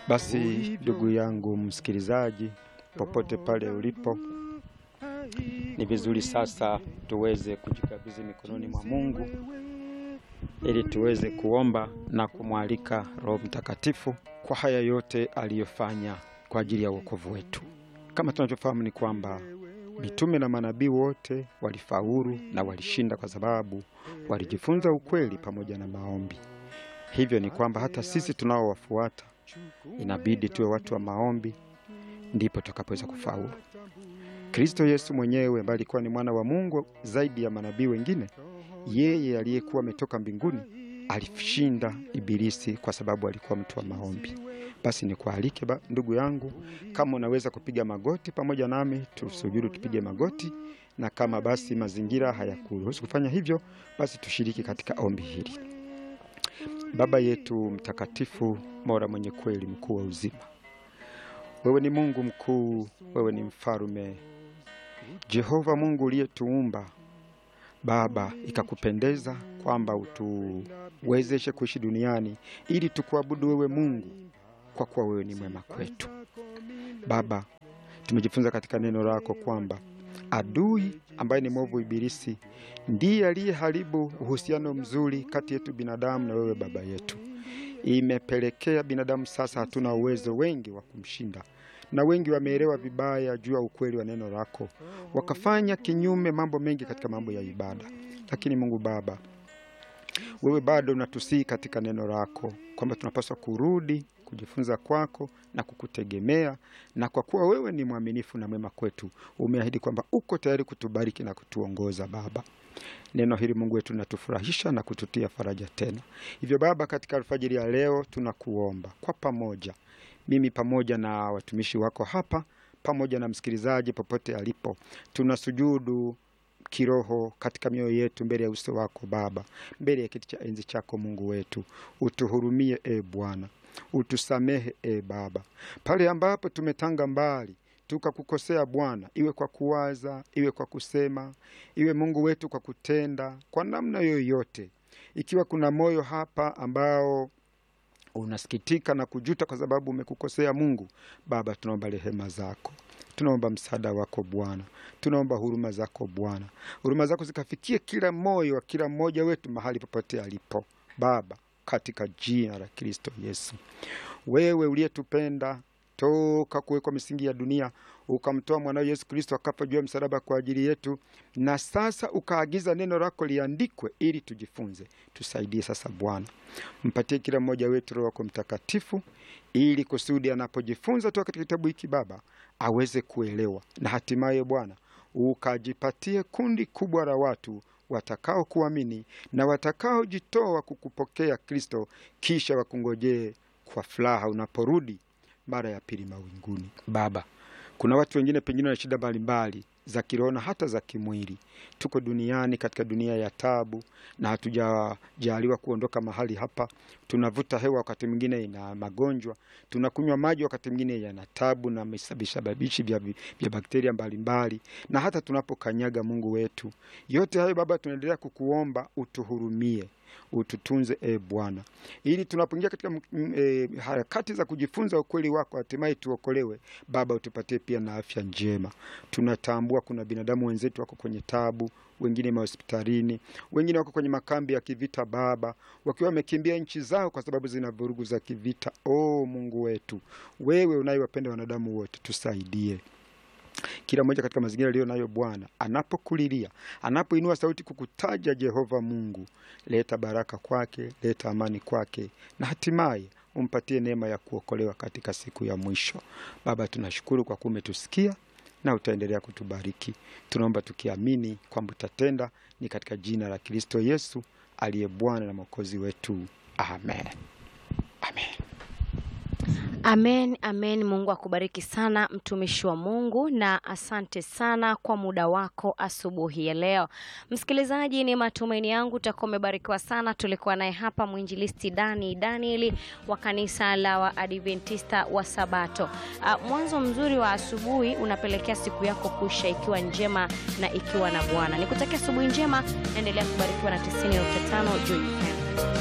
Basi ndugu yangu msikilizaji, popote pale ulipo, ni vizuri sasa tuweze kujikabidhi mikononi mwa Mungu ili tuweze kuomba na kumwalika Roho Mtakatifu kwa haya yote aliyofanya kwa ajili ya wokovu wetu. Kama tunavyofahamu ni kwamba mitume na manabii wote walifaulu na walishinda kwa sababu walijifunza ukweli pamoja na maombi. Hivyo ni kwamba hata sisi tunaowafuata inabidi tuwe watu wa maombi, ndipo tutakapoweza kufaulu. Kristo Yesu mwenyewe ambaye alikuwa ni mwana wa Mungu zaidi ya manabii wengine, yeye aliyekuwa ametoka mbinguni alishinda Ibilisi kwa sababu alikuwa mtu wa maombi. Basi nikualike ba, ndugu yangu, kama unaweza kupiga magoti pamoja nami, tusujudu, tupige magoti, na kama basi mazingira hayakuruhusu kufanya hivyo, basi tushiriki katika ombi hili. Baba yetu mtakatifu, Mola mwenye kweli, mkuu wa uzima, wewe ni Mungu mkuu, wewe ni mfalume, Jehova Mungu uliyetuumba Baba, ikakupendeza kwamba utuwezeshe kuishi duniani ili tukuabudu wewe Mungu, kwa kuwa wewe ni mwema kwetu. Baba, tumejifunza katika neno lako kwamba adui ambaye ni mwovu Ibilisi ndiye aliyeharibu uhusiano mzuri kati yetu binadamu na wewe Baba yetu. Imepelekea binadamu sasa hatuna uwezo wengi wa kumshinda na wengi wameelewa vibaya juu ya ukweli wa neno lako, wakafanya kinyume mambo mengi katika mambo ya ibada. Lakini Mungu Baba, wewe bado unatusihi katika neno lako kwamba tunapaswa kurudi kujifunza kwako na kukutegemea, na kwa kuwa wewe ni mwaminifu na mwema kwetu, umeahidi kwamba uko tayari kutubariki na kutuongoza Baba. Neno hili Mungu wetu linatufurahisha na kututia faraja tena. Hivyo Baba, katika alfajiri ya leo tunakuomba kwa pamoja mimi pamoja na watumishi wako hapa pamoja na msikilizaji popote alipo, tunasujudu kiroho katika mioyo yetu mbele ya uso wako Baba, mbele ya kiti cha enzi chako Mungu wetu. Utuhurumie e Bwana, utusamehe e Baba, pale ambapo tumetanga mbali tukakukosea Bwana, iwe kwa kuwaza, iwe kwa kusema, iwe Mungu wetu kwa kutenda, kwa namna yoyote. Ikiwa kuna moyo hapa ambao unasikitika na kujuta kwa sababu umekukosea Mungu Baba, tunaomba rehema zako, tunaomba msaada wako Bwana, tunaomba huruma zako Bwana, huruma zako zikafikie kila moyo wa kila mmoja wetu mahali popote alipo Baba, katika jina la Kristo Yesu. Wewe uliyetupenda toka kuwekwa misingi ya dunia ukamtoa mwanao Yesu Kristo akafa juu ya msalaba kwa ajili yetu, na sasa ukaagiza neno lako liandikwe ili tujifunze. Tusaidie sasa Bwana, mpatie kila mmoja wetu Roho wako Mtakatifu ili kusudi anapojifunza toka katika kitabu hiki Baba aweze kuelewa, na hatimaye Bwana ukajipatie kundi kubwa la watu watakao kuamini na watakaojitoa kukupokea Kristo, kisha wakungojee kwa furaha unaporudi mara ya pili mawinguni. Baba, kuna watu wengine pengine na shida mbalimbali za kiroho na hata za kimwili. Tuko duniani katika dunia ya tabu, na hatujajaliwa kuondoka mahali hapa. Tunavuta hewa, wakati mwingine ina magonjwa, tunakunywa maji, wakati mwingine yana tabu na visababishi vya, vya bakteria mbalimbali, na hata tunapokanyaga, Mungu wetu, yote hayo Baba, tunaendelea kukuomba utuhurumie ututunze e Bwana, ili tunapoingia katika e, harakati za kujifunza ukweli wako hatimaye tuokolewe. Baba, utupatie pia na afya njema. Tunatambua kuna binadamu wenzetu wako kwenye tabu, wengine mahospitalini, wengine wako kwenye makambi ya kivita Baba, wakiwa wamekimbia nchi zao kwa sababu zina vurugu za kivita. O Mungu wetu, wewe unayewapenda wanadamu wote, tusaidie kila mmoja katika mazingira aliyo nayo Bwana, anapokulilia anapoinua sauti kukutaja Jehova Mungu, leta baraka kwake, leta amani kwake, na hatimaye umpatie neema ya kuokolewa katika siku ya mwisho. Baba, tunashukuru kwa kuwa umetusikia na utaendelea kutubariki. Tunaomba tukiamini kwamba utatenda, ni katika jina la Kristo Yesu aliye Bwana na Mwokozi wetu, amen. Amen. Amen, amen. Mungu akubariki sana mtumishi wa Mungu, na asante sana kwa muda wako asubuhi ya leo. Msikilizaji, ni matumaini yangu utakuwa umebarikiwa sana. Tulikuwa naye hapa mwinjilisti Dani Danieli wa kanisa la Waadventista wa Sabato. Uh, mwanzo mzuri wa asubuhi unapelekea siku yako kuisha ikiwa njema na ikiwa na Bwana. Nikutakia asubuhi njema, endelea kubarikiwa na 90.5 Joy FM.